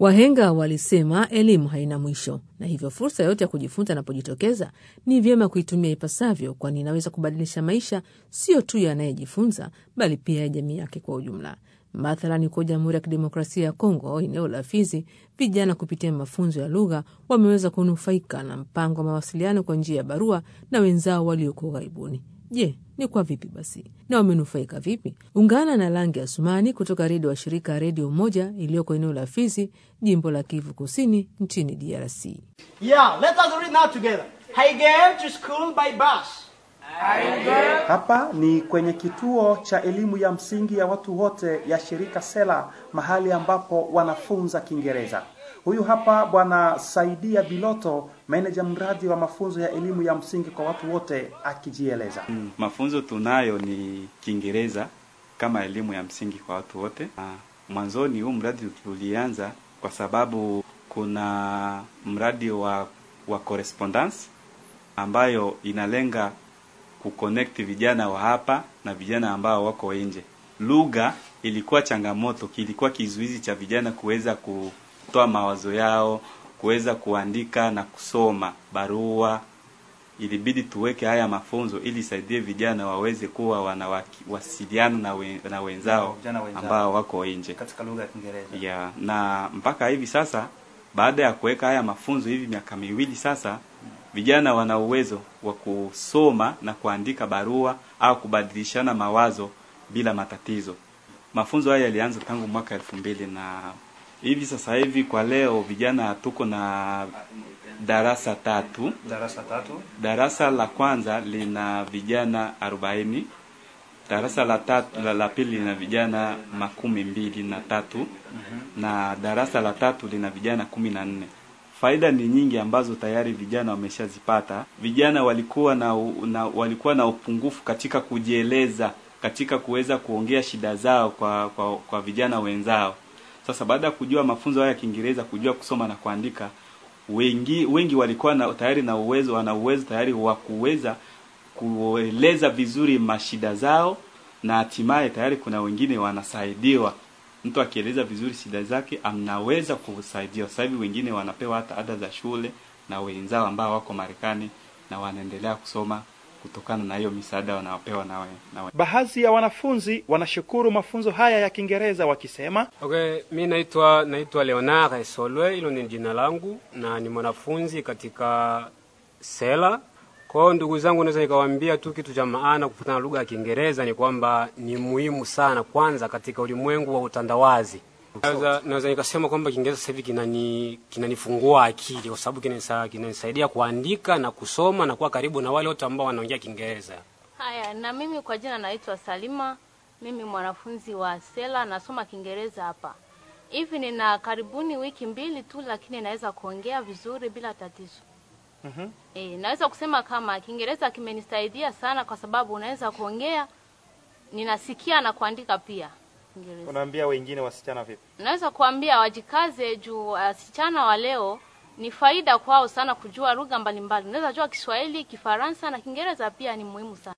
Wahenga walisema elimu haina mwisho, na hivyo fursa yote ya kujifunza inapojitokeza ni vyema kuitumia ipasavyo, kwani inaweza kubadilisha maisha sio tu ya anayejifunza bali pia ya jamii yake kwa ujumla. Mathalani, kwa Jamhuri ya Kidemokrasia ya Kongo, eneo la Fizi, vijana kupitia mafunzo ya lugha wameweza kunufaika na mpango wa mawasiliano kwa njia ya barua na wenzao walioko ughaibuni. Je, ni kwa vipi basi na wamenufaika vipi? Ungana na Langi Asumani kutoka redio wa shirika Redio Moja iliyoko eneo la Fizi, jimbo la Kivu Kusini, nchini DRC. Yeah, let us read now together. I get to school by bus. Hapa ni kwenye kituo cha elimu ya msingi ya watu wote ya shirika Sela, mahali ambapo wanafunza Kiingereza. Huyu hapa bwana Saidia Biloto, meneja mradi wa mafunzo ya elimu ya msingi kwa watu wote, akijieleza. Mm, mafunzo tunayo ni Kiingereza kama elimu ya msingi kwa watu wote. Ah, Mwanzoni huu mradi tulianza kwa sababu kuna mradi wa wa correspondence ambayo inalenga kuconnect vijana wa hapa na vijana ambao wako nje. Lugha ilikuwa changamoto, kilikuwa kizuizi cha vijana kuweza kutoa mawazo yao, kuweza kuandika na kusoma barua. Ilibidi tuweke haya mafunzo ili isaidie vijana waweze kuwa wanawasiliana na, we, na wenzao Vijana wenzao. ambao wako nje Katika lugha ya Kiingereza. ya na mpaka hivi sasa, baada ya kuweka haya mafunzo hivi miaka miwili sasa, vijana wana uwezo wa kusoma na kuandika barua au kubadilishana mawazo bila matatizo. Mafunzo haya yalianza tangu mwaka elfu mbili na hivi sasa hivi kwa leo vijana tuko na darasa tatu. Darasa tatu. Darasa la kwanza lina vijana arobaini darasa la tatu, la, la pili lina vijana makumi mbili na tatu na darasa la tatu lina vijana kumi na nne. Faida ni nyingi ambazo tayari vijana wameshazipata. Vijana walikuwa na, u- na walikuwa na upungufu katika kujieleza, katika kuweza kuongea shida zao kwa, kwa, kwa vijana wenzao. Sasa baada ya kujua mafunzo haya ya Kiingereza, kujua kusoma na kuandika, wengi wengi walikuwa na, tayari na uwezo, wana uwezo tayari wa kuweza kueleza vizuri mashida zao, na hatimaye tayari kuna wengine wanasaidiwa. Mtu akieleza vizuri shida zake anaweza kusaidiwa. Sasa hivi wengine wanapewa hata ada za shule na wenzao ambao wako Marekani na wanaendelea kusoma kutokana na hiyo misaada wanaopewa na, we, na we. Baadhi ya wanafunzi wanashukuru mafunzo haya ya Kiingereza wakisema Okay, mi naitwa naitwa Leonard Solwe, hilo ni jina langu na ni mwanafunzi katika Sela. Kwa hiyo ndugu zangu, naweza nikawaambia tu kitu cha maana kufuatana na lugha ya Kiingereza ni kwamba ni muhimu sana, kwanza katika ulimwengu wa utandawazi. Naweza naweza nikasema kwamba Kiingereza sasa hivi kinani kinanifungua akili kwa sababu kinanisa- kinanisaidia kuandika na kusoma na kuwa karibu na wale wote ambao wanaongea Kiingereza. Haya, na mimi kwa jina naitwa Salima. Mimi mwanafunzi wa Sela, nasoma Kiingereza hapa. Hivi nina karibuni wiki mbili tu, lakini naweza kuongea vizuri bila tatizo. Mhm. E, naweza kusema kama Kiingereza kimenisaidia sana, kwa sababu unaweza kuongea, ninasikia na kuandika pia Kiingereza. unaambia wengine wasichana vipi? Naweza kuambia wajikaze juu wasichana wa leo ni faida kwao sana kujua lugha mbalimbali. Unaweza jua Kiswahili, Kifaransa na Kiingereza pia ni muhimu sana.